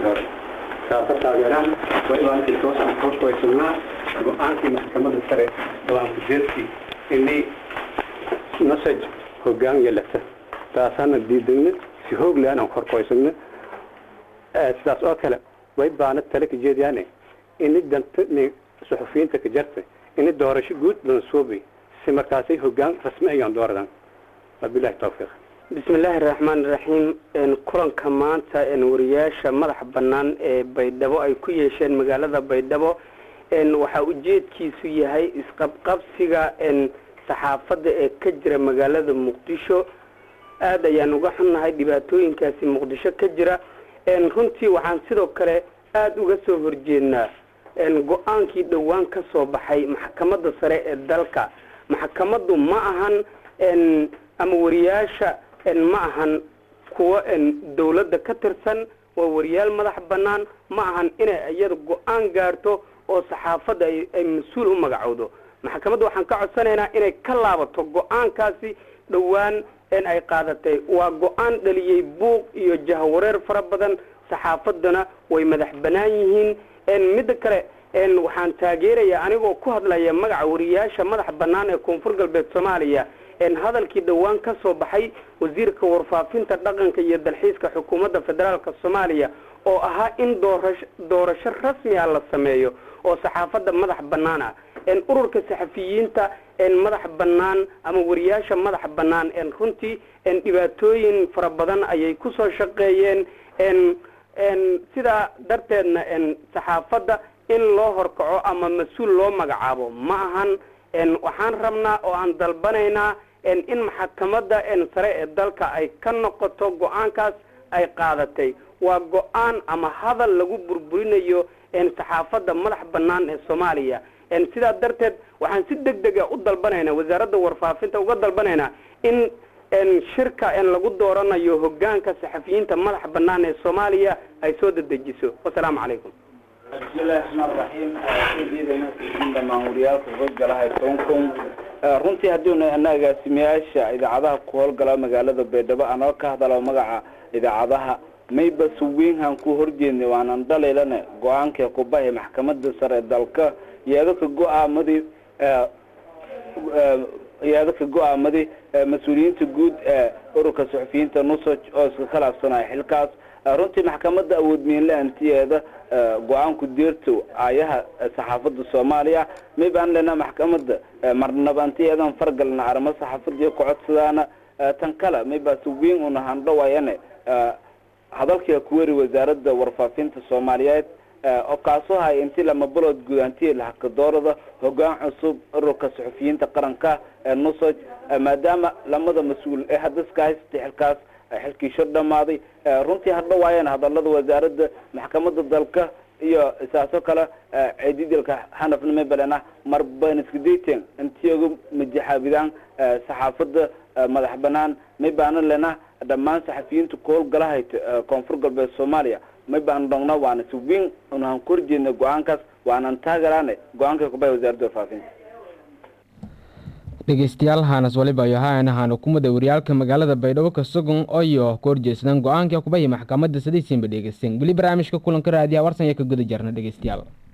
hore saasa taageeraan waa ilaankii toosan horkoysanaa go-aankii maxkamadda sare go-aanku jeedkii inay nasaj hoggaan yeelata taasaana diidagna si hoog le aanan horkoysagna sidaas oo kale way baana tale ka jeediyaane ini danta ni suxufiyiinta ka jarta ini doorasho guud lansuubi si markaasay hoggaan rasmi ayaan dooradan wabilahi tawfiiq bismi illaahi raxmaan iraxiim kulanka maanta wariyaasha madaxa bannaan ee baydhabo ay ku yeesheen magaalada baydhabo waxaa ujeedkiisu yahay isqabqabsiga saxaafadda ee ka jira magaalada muqdisho aada ayaan uga xunnahay dhibaatooyinkaasi muqdisho ka jira runtii waxaan sidoo kale aada uga soo horjeednaa go-aankii dhowaan ka soo baxay maxkamadda sare ee dalka maxkamaddu ma ahan ama wariyaasha ma ahan kuwo dawladda ka tirsan waa wariyaal madax bannaan ma ahan inay iyada go-aan gaarto oo saxaafadda ay mas-uul u magacowdo maxkamadda waxaan ka codsanaynaa inay ka laabato go-aankaasi dhowaan ay qaadatay waa go-aan dhaliyey buuq iyo jahwareer fara badan saxaafadduna way madax bannaan yihiin midda kale waxaan taageerayaa anigoo ku hadlaya magaca wariyaasha madax bannaan ee koonfur galbeed soomaaliya hadalkii dhowaan ka soo baxay wasiirka warfaafinta dhaqanka iyo dalxiiska xukuumadda federaalka soomaaliya oo ahaa in doorash doorasho rasmiga la sameeyo oo saxaafadda madax bannaan ah ururka saxafiyiinta madax bannaan ama wariyaasha madax bannaan runtii dhibaatooyin fara badan ayay kusoo shaqeeyeen sidaa darteedna saxaafadda in loo horkaco ama mas-uul loo magacaabo ma ahan waxaan rabnaa oo aan dalbanaynaa in maxkamadda sare ee dalka ay ka noqoto go-aankaas ay qaadatay waa go-aan ama hadal lagu burburinayo saxaafadda madax bannaan ee soomaaliya sidaa darteed waxaan si deg dega u dalbanaynaa wasaaradda warfaafinta uga dalbanaynaa in shirka lagu dooranayo hogaanka saxafiyiinta madax bannaan ee soomaaliya ay soo dedejiso wasalaamu calaykum bismillahi raxmaan raxiim ujeedayna dhamaan wariyaalka howlgalaha tonkon runtii haddiinu ana agaasimayaasha idaacadaha ku howlgala magaalada baydhabo anoo ka hadalo magaca idaacadaha mayba suweynhan ku horjeednay waanan dhalaylana go-aankii kubahay maxkamada sare dalka yeedaka go-aamadii yeedaka go-aamadii mas-uuliyiinta guud ee ururka suxufiyiinta nusaj oo iska khilaafsanaya xilkaas runtii maxkamada awoodmiinle antiyeeda go-aanku deerto aayaha saxaafada soomaaliya maybaan lena maxkamada marnaba antiyeedan fargalna arimo saxaafadiyo kucodsadaana tan kale mayba suweyn una handhawayane hadalkia kuweri wasaaradda warfaafinta soomaaliyeed oo kaasoo hay intii lama balood guud antii lahakadoorada hogaan cusub ururka suxufiyiinta qaranka ee nusaj maadaama lamada mas-uul ee hadaska haystay xilkaas xilkiisho dhamaaday runtii hadhawaayeen hadalada wasaaradda maxkamada dalka iyo saasoo kale ciididilka xanafna mabalena marban iska dayteen intii uga majaxaabidaan saxaafada madax banaan may baana lena dhammaan saxafiyiinta ku howlgalahayd koonfur galbeed soomaaliya may baan dhongna waana si weyn unahan ku horjeedna go-aankaas waanan taagaraane go-aanka kubaya wasaaradda warfaafinta dhegeystayaal haanas waliba ayo haana haana kumada waryaalka magaalada baydhabo ka sugan oyo ku horjeedsadaan go-aanka kubaya maxkamadda sadaysiinba dhegeysten weli barnaamijka kulanka raadiya warsan iyo ka guda jarna dhegeystayaal